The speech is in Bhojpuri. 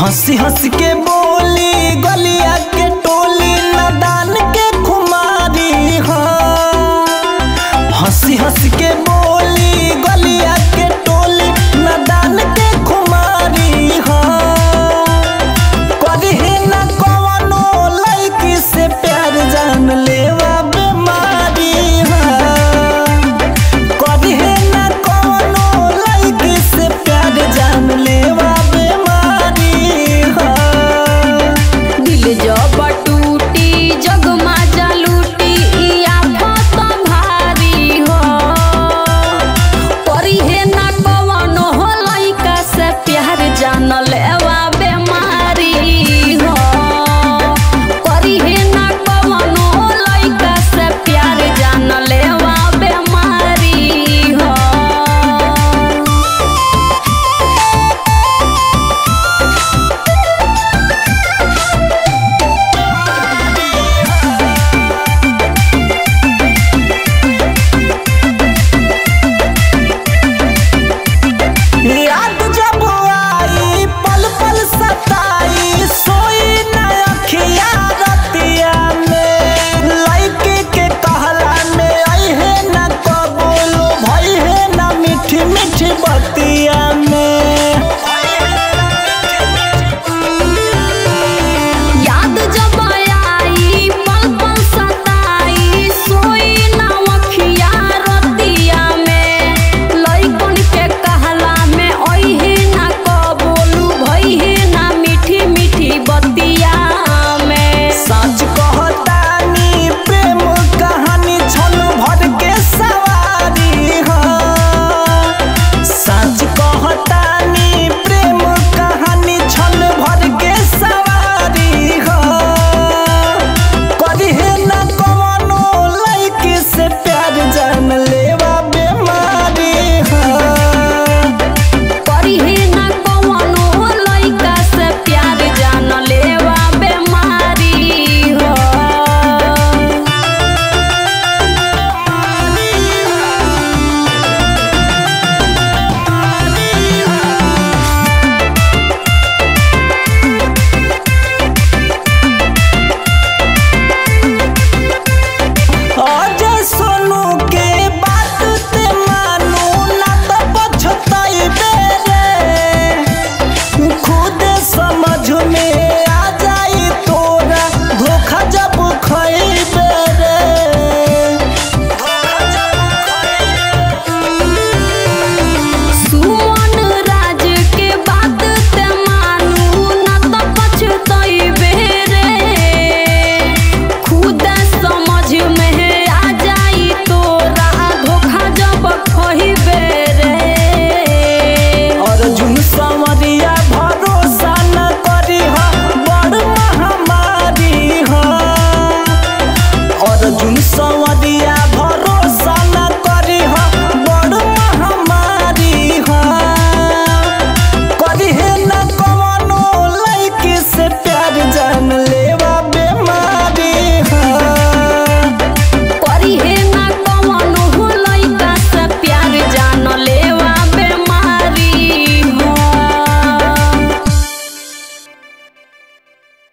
हंसी हंस के बोली गलिया के टोली नदान के खुमारी हाँ हंसी हंस के बोली गलिया के टोली नदान के खुमारी हाँ करहे न कवनो लड़की से प्यार जान लेवा बीमारी हाँ करहे न कवनो लड़की से प्यार जान लेवा बीमारी हाँ दिल जब टूटी जग माजा लूटी ई आफत भारी हो परी हे ना कवनो हो लइका से प्यार जान ले